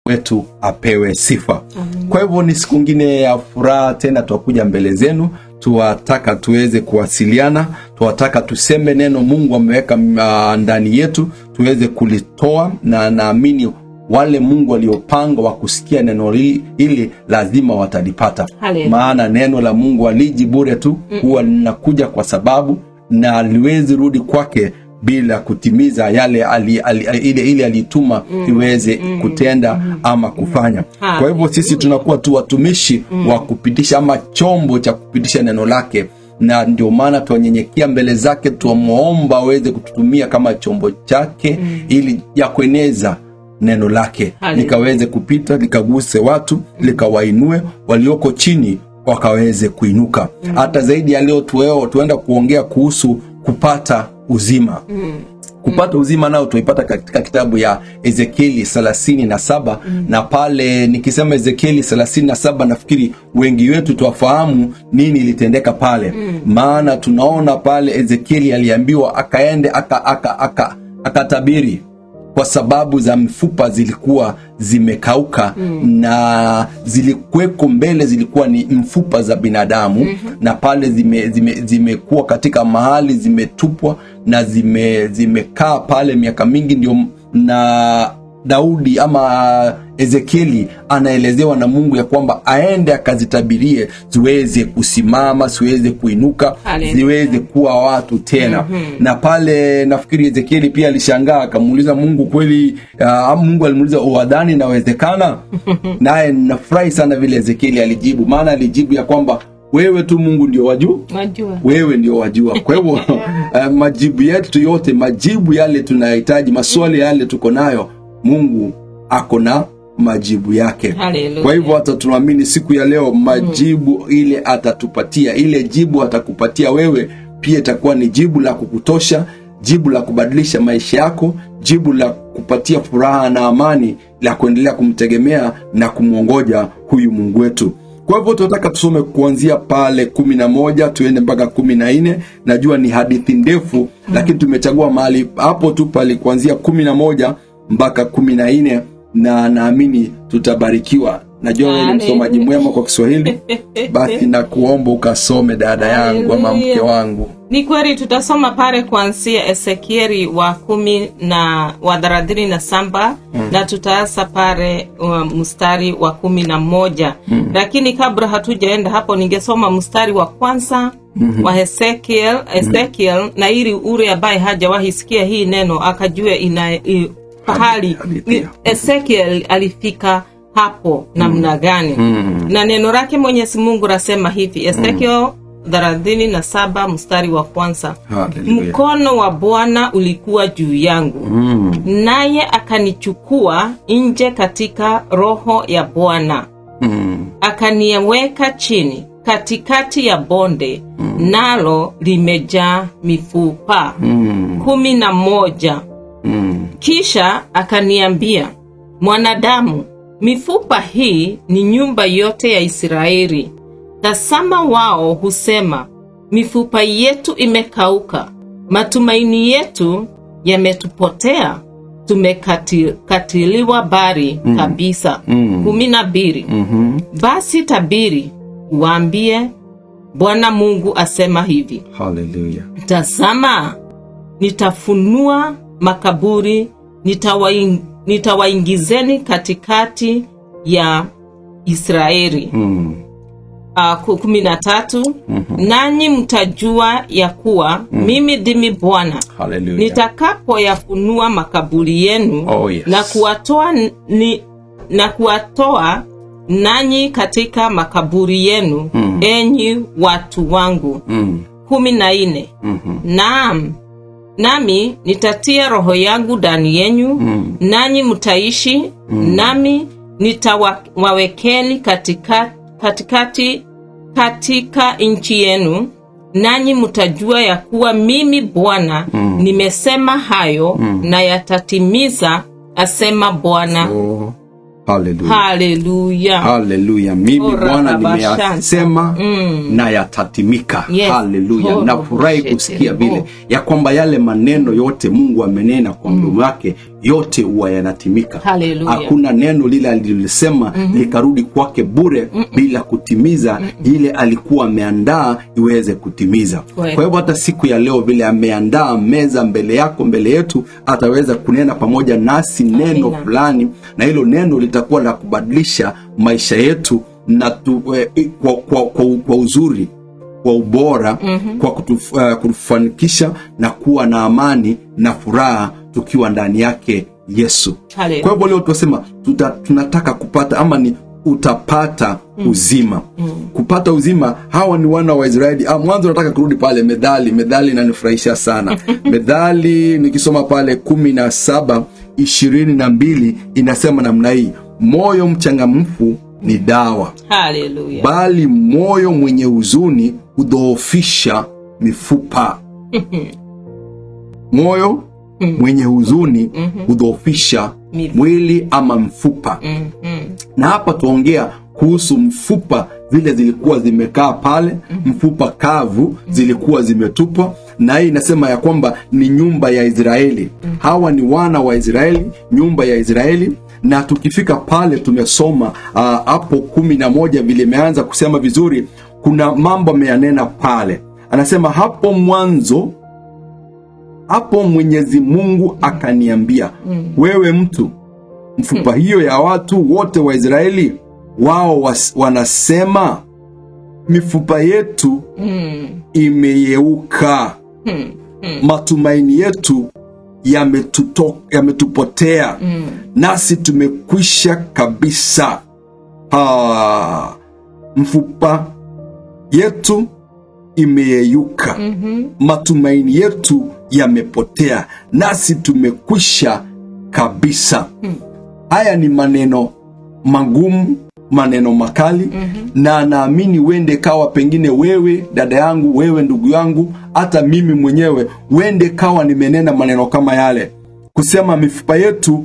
wetu apewe sifa kwa hivyo ni siku ngine ya furaha tena twakuja mbele zenu tuwataka tuweze kuwasiliana tuwataka tuseme neno mungu ameweka uh, ndani yetu tuweze kulitoa na naamini wale mungu waliopanga wa kusikia neno li- hili lazima watalipata Hallelujah. maana neno la mungu aliji bure tu huwa linakuja kwa sababu na aliwezi rudi kwake bila kutimiza yale ali, ali, ali, ile, ile alituma iweze kutenda ama kufanya Ha. kwa hivyo sisi tunakuwa tu watumishi wa kupitisha ama chombo cha kupitisha neno lake na ndio maana twanyenyekea mbele zake twamwomba aweze kututumia kama chombo chake ili ya kueneza neno lake Hallelujah. likaweze kupita likaguse watu likawainue walioko chini wakaweze kuinuka hata zaidi ya leo tueo tuenda kuongea kuhusu kupata uzima kupata uzima nao tunaipata katika kitabu ya ezekieli thelathini na saba na pale nikisema ezekieli thelathini na saba nafikiri wengi wetu twafahamu nini ilitendeka pale maana tunaona pale ezekieli aliambiwa akaende akatabiri aka, aka, akatabiri kwa sababu za mifupa zilikuwa zimekauka mm. na zilikuweko mbele zilikuwa ni mfupa za binadamu mm-hmm. na pale zimekuwa zime, zimekuwa katika mahali zimetupwa na zime zimekaa pale miaka mingi ndio na daudi ama ezekieli anaelezewa na mungu ya kwamba aende akazitabirie ziweze kusimama ziweze kuinuka Hallelujah. ziweze kuwa watu tena mm-hmm. na pale nafikiri ezekieli pia alishangaa akamuuliza mungu kweli uh, mungu alimuuliza uwadhani inawezekana naye nafurahi sana vile ezekieli alijibu maana alijibu ya kwamba wewe tu mungu ndio wajuu Wajua. wewe ndio wajua kwa hivyo uh, majibu yetu yote majibu yale tunayohitaji maswali yale tuko nayo mungu ako na majibu yake Hallelujah. kwa hivyo hata tunaamini siku ya leo majibu mm. ile atatupatia ile jibu atakupatia wewe pia itakuwa ni jibu la kukutosha jibu la kubadilisha maisha yako jibu la kupatia furaha na amani la kuendelea kumtegemea na kumwongoja huyu mungu wetu kwa hivyo tunataka tusome kuanzia pale kumi na moja tuende mpaka kumi na nne najua ni hadithi ndefu mm. lakini tumechagua mahali hapo tu pale kuanzia kumi na moja mpaka kumi na nne na naamini tutabarikiwa najua wewe ni Hallelujah. msomaji mwema kwa kiswahili basi na kuomba ukasome dada yangu ama mke Hallelujah. wangu ni kweli tutasoma pale kuanzia ezekieli wa kumi na wa thelathini na saba mm. na tutaasa pale uh, mstari wa kumi na moja mm. lakini kabla hatujaenda hapo ningesoma mstari wa kwanza mm-hmm. wa ezekiel ezekiel mm. na ili ule ambaye hajawahi sikia hii neno akajue ina i, pahali Hadithi. ni- ezekiel alifika hapo namna gani Mm. na neno lake mwenyezi mungu lasema hivi ezekiel thelathini na saba mstari wa kwanza Hallelujah. mkono wa bwana ulikuwa juu yangu Mm. naye akanichukua nje katika roho ya bwana Mm. akaniweka chini katikati ya bonde nalo limejaa mifupa Mm. kumi na moja Mm. kisha akaniambia mwanadamu mifupa hii ni nyumba yote ya israeli tazama wao husema mifupa yetu imekauka matumaini yetu yametupotea tumekatiliwa bari mm. kabisa Mm. kumi na mbili Mhm. basi tabiri waambie bwana mungu asema hivi Hallelujah. tazama nitafunua makaburi nitawaing, nitawaingizeni katikati ya israeli Mm. uh, kumi na tatu nanyi mtajua ya kuwa mimi ndimi bwana Hallelujah. nitakapoyafunua makaburi yenu Oh, yes. na kuwatoa ni, na kuwatoa nanyi katika makaburi yenu Mm. enyi watu wangu Mm. kumi na nne Mhm. naam nami nitatia roho yangu ndani yenyu Mm. nanyi mtaishi nami nitawawekeni katika, katikati katika nchi yenu nanyi mtajua ya kuwa mimi bwana Mm. nimesema hayo na yatatimiza asema bwana Oh. Hallelujah. haleluya haleluya mimi Ora bwana rabashanta. nimeyasema na yatatimika Yes. haleluya Oro nafurahi bushete kusikia bo. vile ya kwamba yale maneno yote mungu amenena kwa mdomo wake yote huwa yanatimika Haleluya. hakuna neno lile alilolisema likarudi kwake bure bila kutimiza ile alikuwa ameandaa iweze kutimiza Kweli. kwa hivyo hata siku ya leo vile ameandaa meza mbele yako mbele yetu ataweza kunena pamoja nasi neno Amina. fulani na hilo neno litakuwa la kubadilisha maisha yetu na tu, eh, kwa, kwa, kwa, kwa uzuri kwa ubora mm-hmm. kwa kutuf, uh, kutufanikisha na kuwa na amani na furaha tukiwa ndani yake yesu Haleluya. kwa hivyo leo tunasema tuta, tunataka kupata ama ni utapata uzima mm. kupata uzima hawa ni wana wa israeli ah, mwanzo nataka kurudi pale medhali medhali inanifurahisha sana medhali nikisoma pale kumi na saba ishirini na mbili inasema namna hii moyo mchangamfu ni dawa haleluya bali moyo mwenye huzuni hudhoofisha mifupa moyo mwenye huzuni hudhoofisha Mifupa. mwili ama mfupa Mhm. na hapa tuongea kuhusu mfupa vile zilikuwa zimekaa pale mfupa kavu zilikuwa zimetupwa na hii inasema ya kwamba ni nyumba ya israeli hawa ni wana wa israeli nyumba ya israeli na tukifika pale tumesoma ah, hapo kumi na moja vile imeanza kusema vizuri kuna mambo ameyanena pale anasema hapo mwanzo hapo mwenyezi mungu akaniambia wewe mtu mfupa hiyo ya watu wote wa israeli wao was, wanasema mifupa yetu Mm. imeyeuka Hmm. matumaini yetu yametuto- yametupotea Mm. nasi tumekwisha kabisa ah, mfupa yetu imeyeyuka Mhm. matumaini yetu yamepotea nasi tumekwisha kabisa haya ni maneno magumu maneno makali mm-hmm. na naamini wende kawa pengine wewe dada yangu wewe ndugu yangu hata mimi mwenyewe wende kawa nimenena maneno kama yale kusema mifupa yetu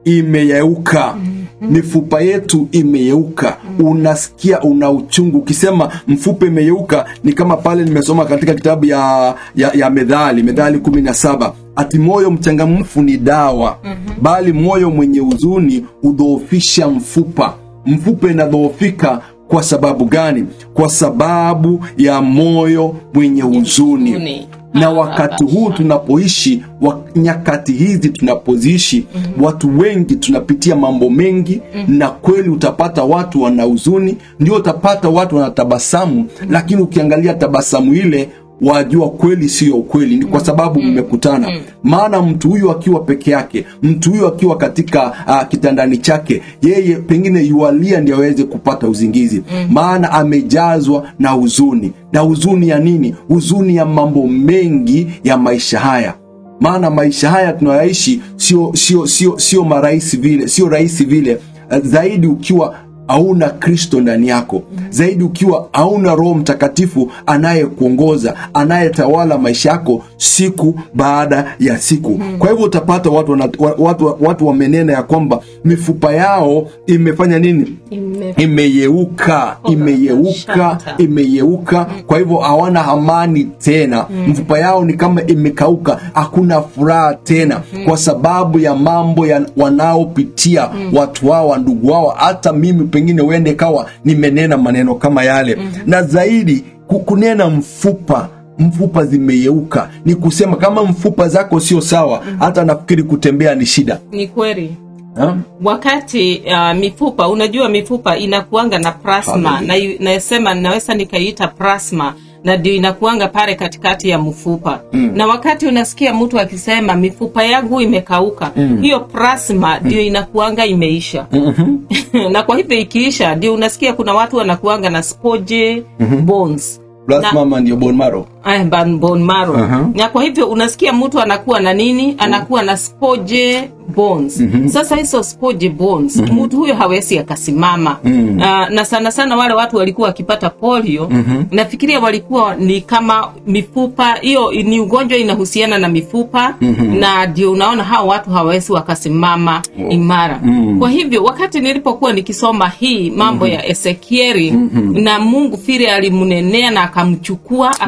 imeyeuka mm-hmm. mifupa yetu imeyeuka mm-hmm. unasikia una uchungu ukisema mfupa imeyeuka ni kama pale nimesoma katika kitabu ya, ya, ya medhali medhali kumi na saba ati moyo mchangamfu ni dawa mm-hmm. bali moyo mwenye huzuni hudhoofisha mfupa mfupa inadhoofika kwa sababu gani kwa sababu ya moyo mwenye huzuni huzuni. na Ah, wakati huu tunapoishi wa, nyakati hizi tunapoziishi mm-hmm. watu wengi tunapitia mambo mengi mm-hmm. na kweli utapata watu wana huzuni ndio utapata watu wanatabasamu mm-hmm. lakini ukiangalia tabasamu ile wajua kweli siyo ukweli ni kwa sababu mmekutana maana mtu huyu akiwa peke yake mtu huyu akiwa katika uh, kitandani chake yeye pengine yualia ndio aweze kupata uzingizi maana amejazwa na huzuni na huzuni ya nini huzuni ya mambo mengi ya maisha haya maana maisha haya tunayoishi sio sio sio sio marahisi vile sio rahisi vile uh, zaidi ukiwa hauna kristo ndani yako zaidi ukiwa hauna roho mtakatifu anayekuongoza anayetawala maisha yako siku baada ya siku kwa hivyo utapata watu, wana, wa- watu, watu wamenena ya kwamba mifupa yao imefanya nini Ime- imeyeuka imeyeuka Shata. imeyeuka kwa hivyo hawana amani tena mfupa yao ni kama imekauka hakuna furaha tena kwa sababu ya mambo ya wanaopitia watu wao ndugu wao hata mimi pengine uende kawa nimenena maneno kama yale na zaidi ku- kunena mfupa mfupa zimeyeuka ni kusema kama mfupa zako sio sawa hata nafikiri kutembea ni shida ni kweli ha? wakati uh, mifupa unajua mifupa inakuanga na plasma Hallelujah. na nasema naweza nikaiita plasma na ndio inakuanga pale katikati ya mfupa mm. na wakati unasikia mtu akisema mifupa yangu imekauka mm. hiyo plasma ndio inakuanga imeisha mm-hmm. na kwa hivyo ikiisha ndio unasikia kuna watu wanakuanga na spoje mm-hmm. bones plasma ama ndio bone marrow Aya, ban- bone marrow Aha. na kwa hivyo unasikia mtu anakuwa na nini anakuwa na spoje bones sasa hizo spoje bones mtu huyo hawezi akasimama Ah, na sana sana wale watu walikuwa wakipata polio nafikiria walikuwa ni kama mifupa hiyo ni ugonjwa inahusiana na mifupa na ndio unaona hao watu hawawezi wakasimama imara kwa hivyo wakati nilipokuwa nikisoma hii mambo ya ezekieli na mungu vile alimnenea na akamchukua akampeleka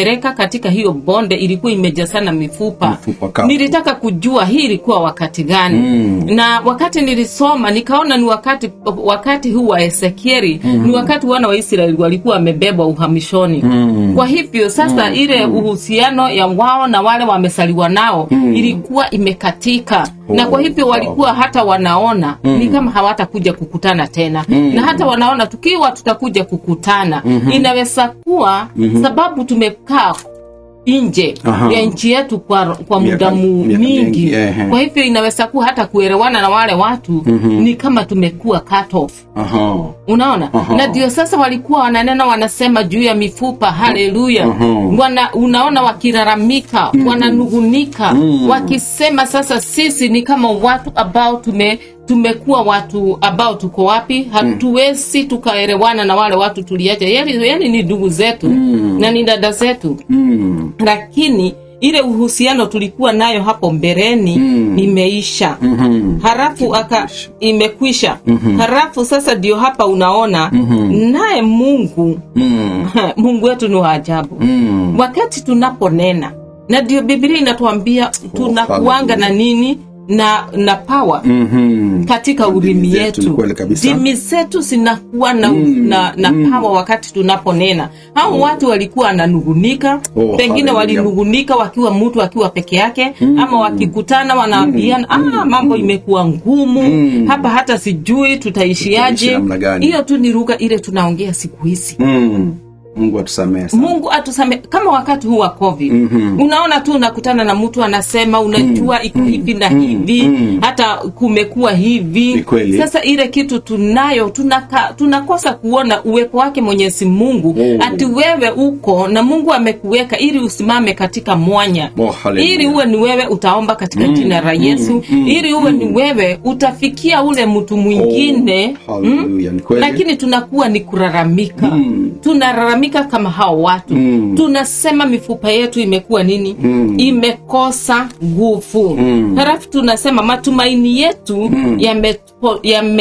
akanipeleka katika hiyo bonde ilikuwa imejazana mifupa, Mifupa kavu. nilitaka kujua hii ilikuwa wakati gani Mm. na wakati nilisoma nikaona ni wakati wakati huu wa Ezekieli ni wakati wana wa Israeli walikuwa wamebebwa uhamishoni Mm. kwa hivyo sasa ile uhusiano ya wao na wale wamesaliwa nao ilikuwa imekatika na kwa hivyo wow. walikuwa hata wanaona ni kama hawatakuja kukutana tena na hata wanaona tukiwa tutakuja kukutana inaweza kuwa sababu tumekaa nje Aha. ya nchi yetu kwa, kwa Miaka- muda mu- miaka mingi, mingi ehe. kwa hivyo inaweza kuwa hata kuelewana na wale watu ni kama tumekuwa cut off Aha. unaona Aha. na ndio sasa walikuwa wananena wanasema juu ya mifupa haleluya Aha. Wana, unaona wakilalamika wananugunika wakisema sasa sisi ni kama watu ambao tume tumekuwa watu ambao tuko wapi hatuwezi tukaelewana na wale watu tuliacha yani, yani ni ndugu zetu na ni dada zetu Mm. lakini ile uhusiano tulikuwa nayo hapo mbeleni imeisha Mhm. harafu aka imekwisha harafu sasa ndio hapa unaona naye mungu Mm. mungu wetu ni wa ajabu Mm. wakati tunaponena na ndio biblia inatuambia tunakuanga na nini na na power Mhm. katika Ndimi ulimi zetu, yetu ni kweli kabisa. ndimi zetu zinakuwa na, na, na pawa wakati tunaponena hao watu walikuwa wananugunika Oh, pengine hallelujah. walinugunika wakiwa mtu akiwa peke yake ama wakikutana wanaambiana ah, mambo imekuwa ngumu hapa hata sijui Tutaishi tutaishiaje namna gani? hiyo tu ni lugha ile tunaongea siku hizi Mm. Mungu atusamehe sana. mungu atusame kama wakati huu wa covid Mhm. unaona tu unakutana na mtu anasema unajua iko hivi na hivi hata kumekuwa hivi Ni kweli. sasa ile kitu tunayo tunaka, tunakosa kuona uwepo wake mwenyezi mungu Oh. ati wewe uko na mungu amekuweka ili usimame katika mwanya Oh, hallelujah. ili uwe ni wewe utaomba katika jina la yesu ili uwe ni wewe utafikia ule mtu mwingine Oh, hallelujah. Ni kweli. lakini tunakuwa ni kulalamika Mm. tunalalamika kama hao watu Mm. tunasema mifupa yetu imekuwa nini Mm. imekosa nguvu Mm. halafu tunasema matumaini yetu yametupo-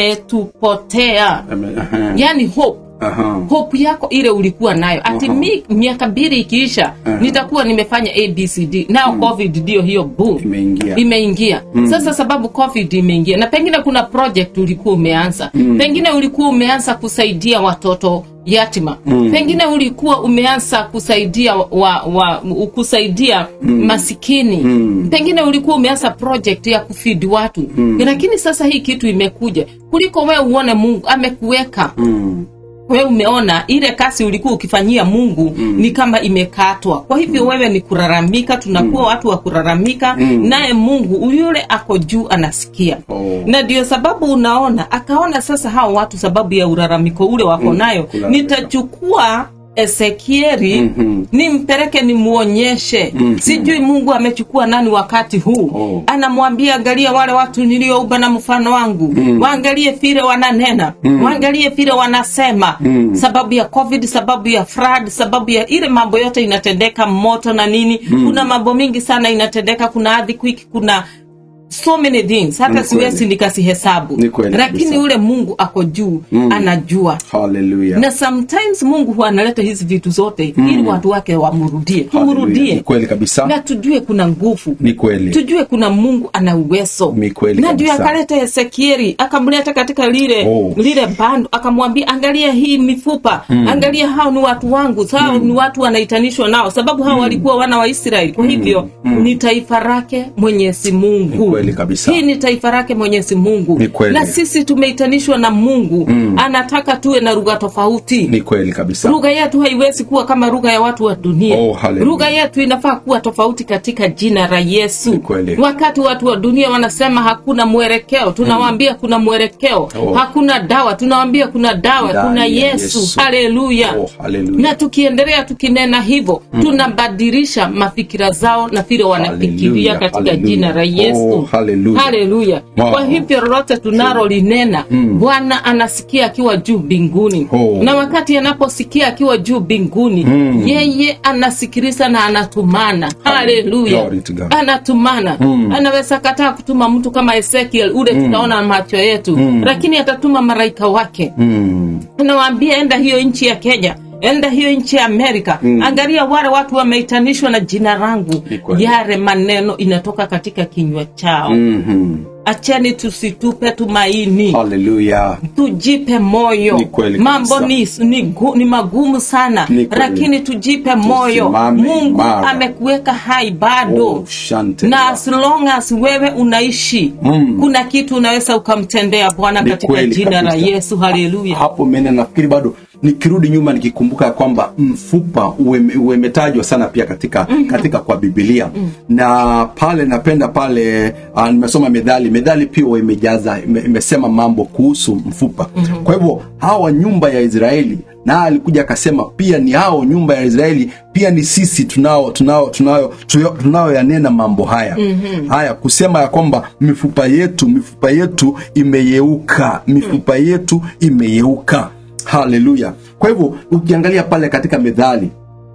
yametupotea Ame- aha. yani hope Aha. hope yako ile ulikuwa nayo ati Aha. mi, miaka mbili ikiisha Aha. nitakuwa nimefanya abcd nao covid ndio hiyo boom Imeingia. imeingia sasa sababu covid imeingia na pengine kuna project ulikuwa umeanza pengine ulikuwa umeanza kusaidia watoto yatima pengine ulikuwa umeanza kusaidia wa, wa, kusaidia masikini pengine ulikuwa umeanza project ya kufidi watu lakini sasa hii kitu imekuja kuliko wewe uone mungu amekuweka Mm. wewe umeona ile kasi ulikuwa ukifanyia mungu mm. ni kama imekatwa kwa hivyo wewe ni kuraramika tunakuwa watu wa kuraramika naye mungu yule ako juu anasikia Oh. na ndio sababu unaona akaona sasa hao watu sababu ya uraramiko ule wako nayo kulalamika. nitachukua ezekieli Mhm. nimpeleke nimwonyeshe sijui mungu amechukua nani wakati huu Oh. anamwambia angalia wale watu niliouba na mfano wangu waangalie vile wananena waangalie vile wanasema sababu ya covid sababu ya flood sababu ya ile mambo yote inatendeka moto na nini kuna mambo mingi sana inatendeka kuna earthquake kuna so many things hata Ni kweli. siwezi nikasihesabu Ni kweli lakini kabisa. ule mungu ako juu anajua Hallelujah. na sometimes mungu huwa analeta hizi vitu zote ili watu wake wamrudie Hallelujah. Ni tumrudie kweli kabisa. na tujue kuna nguvu Ni kweli. tujue kuna mungu ana uwezo Ni kweli na ndio kabisa. akaleta ezekieli akamleta katika lile Oh. lile bando akamwambia angalia hii mifupa angalia hao ni watu wangu hao ni watu wanaitanishwa nao sababu hao walikuwa wana wa israeli kwa hivyo ni taifa lake mwenyezi mungu Ni kweli kabisa. hii ni taifa lake mwenyezi mungu Ni kweli. na sisi tumeitanishwa na mungu anataka tuwe na lugha tofauti Ni kweli kabisa. lugha yetu haiwezi kuwa kama lugha ya watu wa dunia Oh, hallelujah. lugha yetu inafaa kuwa tofauti katika jina la yesu Ni kweli. wakati watu wa dunia wanasema hakuna mwelekeo tunawaambia kuna mwelekeo Oh. hakuna dawa tunawaambia kuna dawa Ndani kuna ya yesu, Yesu. haleluya Oh, hallelujah. na tukiendelea tukinena hivyo tunabadilisha mafikira zao na vile wanafikiria Hallelujah, katika hallelujah. jina la yesu Oh, hallelujah. haleluya Wow. kwa hivyo lolote tunalolinena bwana anasikia akiwa juu mbinguni Oh. na wakati anaposikia akiwa juu mbinguni yeye anasikiliza na anatumana haleluya Glory to God. anatumana anaweza kataa kutuma mtu kama ezekiel ule tunaona macho yetu lakini atatuma malaika wake Mm. anawaambia enda hiyo nchi ya kenya enda hiyo nchi ya amerika angalia wale watu wameitanishwa na jina langu Ni kweli. yale maneno inatoka katika kinywa chao Mhm. acheni tusitupe tumaini Haleluya. tujipe moyo Ni kweli mambo kabisa. ni, ni, gu, ni magumu sana Ni kweli. lakini tujipe moyo Tusimame mungu imara. amekuweka hai bado Oh, shante. na as long as wewe unaishi Mm. kuna kitu unaweza ukamtendea bwana Ni katika kweli jina la kabisa. yesu haleluya hapo mene nafikiri bado nikirudi nyuma nikikumbuka ya kwamba mfupa ueme- umetajwa sana pia katika katika kwa bibilia na pale napenda pale uh, nimesoma medhali medhali pia huwa imejaza ime- imesema mambo kuhusu mfupa kwa hivyo hawa nyumba ya israeli na alikuja akasema pia ni hao nyumba ya israeli pia ni sisi tunao tunao tunao tuyo- tunayoyanena mambo haya mm-hmm. haya kusema ya kwamba mifupa yetu mifupa yetu imeyeuka mifupa yetu imeyeuka haleluya kwa hivyo ukiangalia pale katika medhali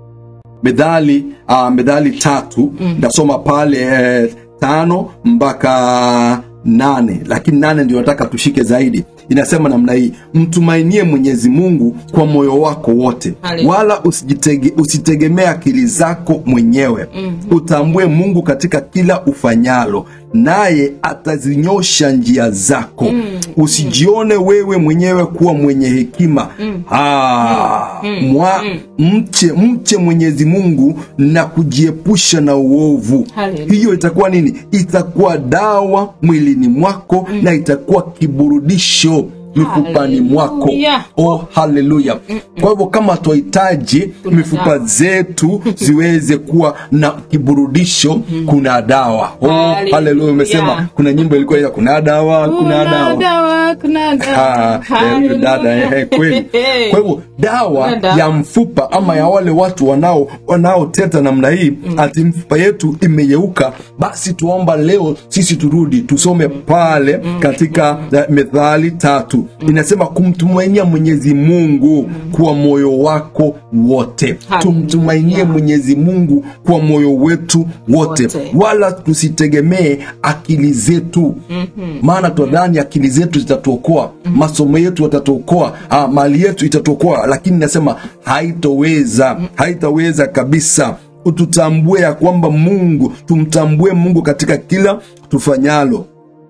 medhali uh, medhali tatu ndasoma pale eh, tano mpaka nane lakini nane ndio nataka tushike zaidi inasema namna hii mtumainie mwenyezi mungu kwa moyo wako wote Hallelujah. wala usijitege, usitegemee akili zako mwenyewe mm-hmm. utambue mungu katika kila ufanyalo naye atazinyosha njia zako mm. usijione wewe mwenyewe kuwa mwenye hekima mm. ah, mwa, mche mche mwenyezi mungu na kujiepusha na uovu Hallelujah. hiyo itakuwa nini itakuwa dawa mwilini mwako na itakuwa kiburudisho mifupani mwako Hallelujah. oh haleluya kwa hivyo kama twahitaji mifupa dawa. zetu ziweze kuwa na kiburudisho kuna dawa oh Hallelujah. haleluya umesema kuna nyimbo ilikuwa ila kuna dawa kuna dawa dawa kuna Ah, dawa eh, dada eh, kweli kwa hivyo dawa Kuna dawa. ya mfupa ama ya wale watu wanao wanaoteta namna hii ati mfupa yetu imeyeuka basi tuomba leo sisi turudi tusome pale katika eh, methali tatu inasema kumtumainia mwenyezi mungu kwa moyo wako wote Hallelujah. tumtumainie mwenyezi mungu kwa moyo wetu wote, Wote. wala tusitegemee akili zetu maana twadhani akili zetu zitatuokoa masomo yetu yatatuokoa ah, mali yetu itatuokoa lakini nasema haitoweza haitaweza kabisa tutambue ya kwamba mungu tumtambue mungu katika kila tufanyalo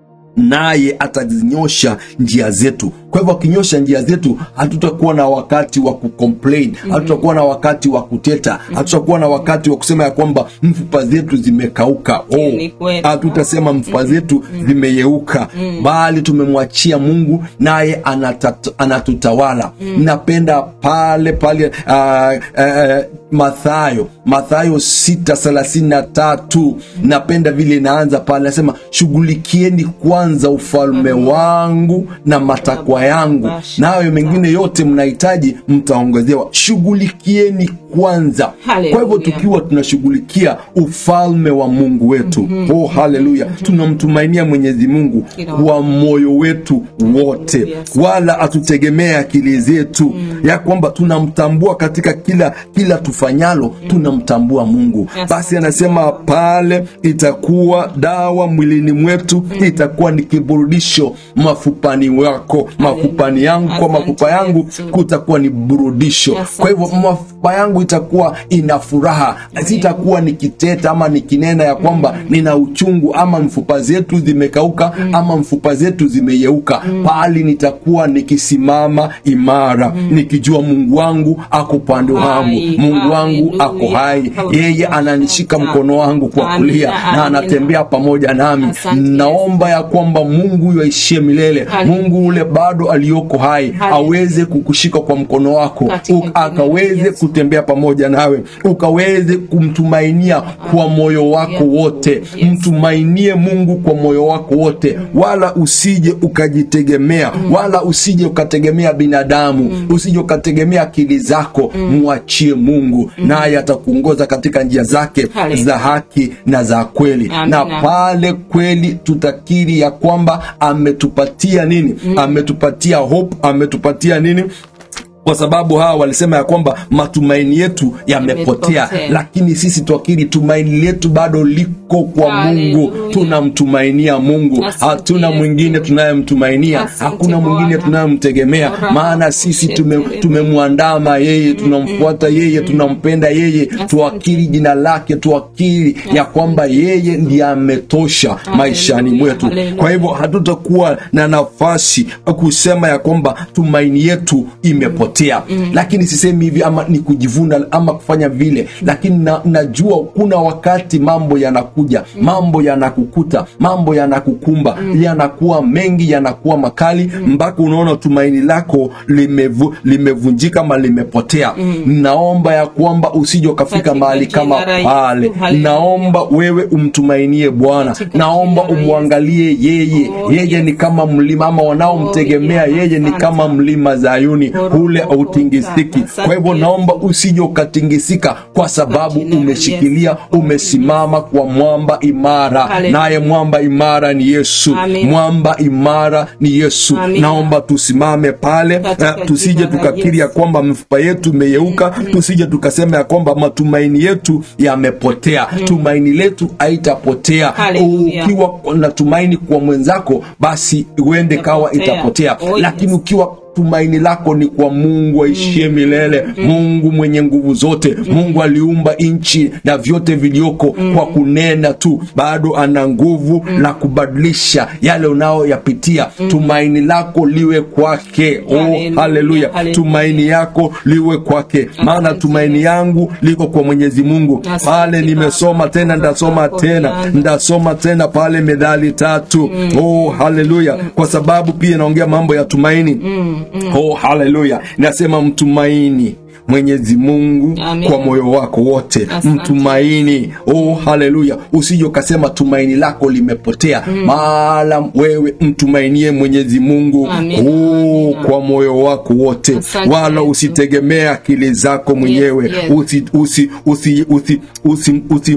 naye atazinyosha njia zetu kwa hivyo akinyosha njia zetu hatutakuwa na wakati wa kucomplain hatutakuwa na wakati wa kuteta hatutakuwa na wakati wa kusema ya kwamba mfupa zetu zimekauka Ni kweli. hatutasema mfupa zetu zimeyeuka bali tumemwachia mungu naye anatata- anatutawala napenda pale pale uh, uh, mathayo mathayo sita thelathini na tatu napenda vile inaanza pale nasema shughulikieni kwanza ufalme wangu na matakwa yangu nayo mengine yote mnahitaji mtaongezewa shughulikieni kwanza Hallelujah. kwa hivyo tukiwa tunashughulikia ufalme wa mungu wetu oh haleluya tunamtumainia mwenyezi mungu Kila kwa moyo wetu wote Yes. wala hatutegemee akili zetu ya kwamba tunamtambua katika kila kila tufanyalo tunamtambua mungu Yes. basi anasema pale itakuwa dawa mwilini mwetu itakuwa ni kiburudisho mafupani wako mafupani yangu kwa Asante mafupa yangu Yesu. kutakuwa ni burudisho Asante. kwa hivyo mafupa yangu itakuwa ina furaha sitakuwa nikiteta ama nikinena ya kwamba nina uchungu ama mfupa zetu zimekauka ama mfupa zetu zimeyeuka bali nitakuwa nikisimama imara nikijua mungu wangu ako upande wangu Hai, mungu wangu haleluya. ako hai Haleluya. yeye ananishika mkono wangu kwa Amina, kulia na amina. anatembea pamoja nami Asante, naomba ya kwamba mungu huyo aishie milele Haleluya. mungu ule bado aliyoko hai Haleluya. aweze kukushika kwa mkono wako Katika u- jina la akaweze Yesu. kutembea pamoja nawe ukaweze kumtumainia kwa moyo wako Yes. wote Yes. mtumainie mungu kwa moyo wako wote wala usije ukajitegemea wala usije ukategemea binadamu usije ukategemea akili zako mwachie mungu naye atakuongoza katika njia zake Hallelujah. za haki na za kweli Amina. na pale kweli tutakiri ya kwamba ametupatia nini ametupatia hope ametupatia nini kwa sababu hawa walisema ya kwamba matumaini yetu yamepotea Yamepotea. lakini sisi twakiri tumaini letu bado liko kwa Haleluya. mungu tunamtumainia mungu Asante hatuna Yesu. mwingine tunayemtumainia Asante hakuna mwingine Bwana. tunayemtegemea Ora, maana sisi tume- shetere. tumemwandama yeye tunamfuata yeye tunampenda yeye tuakiri jina lake tuakiri ya kwamba yeye ndiye ametosha maishani mwetu Haleluya. kwa hivyo hatutakuwa na nafasi ya kusema ya kwamba tumaini yetu imepotea lakini sisemi hivi ama ni kujivuna ama kufanya vile lakini na, najua kuna wakati mambo yanakuja mambo yanakukuta mambo yanakukumba yanakuwa mengi yanakuwa makali mpaka unaona tumaini lako limevu, limevunjika ama limepotea naomba ya kwamba usije ukafika Katika mahali kama jina la Yesu, pale haleluya. naomba wewe umtumainie bwana Katika naomba jina la umwangalie yeye Oh, yeye yes. ni kama mlima ama wanaomtegemea Oh, yes. yeye ni Asante. kama mlima zayuni Oh, ule oh, oh, autingisiki Asante, kwa hivyo Yesu. naomba usije ukatingisika kwa sababu jina la umeshikilia Yesu. umesimama kwa mwamba imara Haleluya. naye mwamba imara ni yesu Amen. mwamba imara ni yesu Amen. naomba tusimame pale Katika eh, tusije jina la tukakiri ya Yesu. kwamba mifupa yetu imeyeuka tusije tukasema ya kwamba matumaini yetu yamepotea tumaini letu haitapotea Haleluya. ukiwa na tumaini kwa mwenzako basi uende kawa Itapotea. itapotea Oh, yes. lakini ukiwa tumaini lako ni kwa mungu aishie milele mungu mwenye nguvu zote mungu aliumba nchi na vyote vilioko kwa kunena tu bado ana nguvu la kubadilisha yale unayoyapitia tumaini lako liwe kwake oh, Haleluya, haleluya haleluya. tumaini yako liwe kwake maana Asante. tumaini yangu liko kwa mwenyezi mungu Asante, pale nimesoma Baba. tena ndasoma Asante, tena Bwana. ndasoma tena pale medali tatu oh haleluya kwa sababu pia inaongea mambo ya tumaini oh haleluya nasema mtumaini mwenyezi mungu Amen. kwa moyo wako wote Asante. mtumaini oh haleluya usije ukasema tumaini lako limepotea maala wewe mtumainie mwenyezi mungu Amen. oh, Amen. kwa moyo wako wote Asante, wala Yesu. usitegemee akili zako mwenyewe yes. usi, usi, usi, usi, usi, usi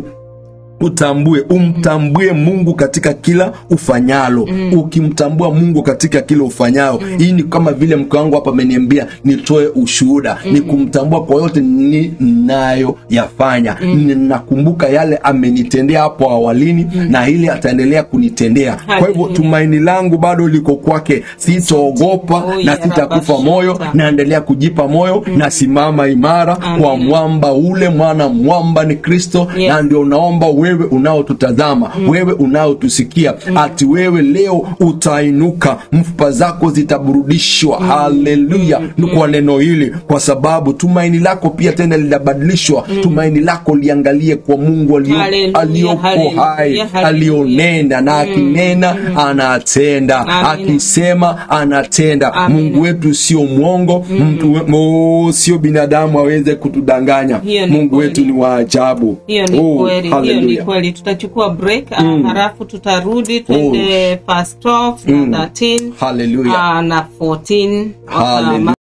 utambue umtambue mungu katika kila ufanyalo ukimtambua mungu katika kila ufanyalo hii ni kama vile mke wangu hapa ameniambia nitoe ushuhuda ni kumtambua kwa yote ninayo yafanya ninakumbuka yale amenitendea hapo awalini na ile ataendelea kunitendea kwa hivyo Hallelujah. tumaini langu bado liko kwake sitaogopa Oh, na yeah, sitakufa moyo Rabashata. naendelea kujipa moyo nasimama imara kwa Amen. mwamba ule mwana mwamba ni kristo Yes. na ndio naomba wewe unaotutazama wewe unaotusikia ati wewe leo utainuka mfupa zako zitaburudishwa haleluya kwa neno hili kwa sababu tumaini lako pia tena linabadilishwa tumaini lako liangalie kwa mungu alio- Haleluya, aliyoko haleluya, hai haleluya. alionena na akinena anatenda Amina. akisema anatenda Amina. mungu wetu sio mwongo mtu we- mo- sio binadamu aweze kutudanganya Hiyo ni mungu kweli. wetu ni wa ajabu hiyo ni Oh, kweli hiyo ni hallelujah. kweli tutachukua break mm. halafu tutarudi twende fast 12 na 13 Hallelujah. ah, na 14 Hallelujah.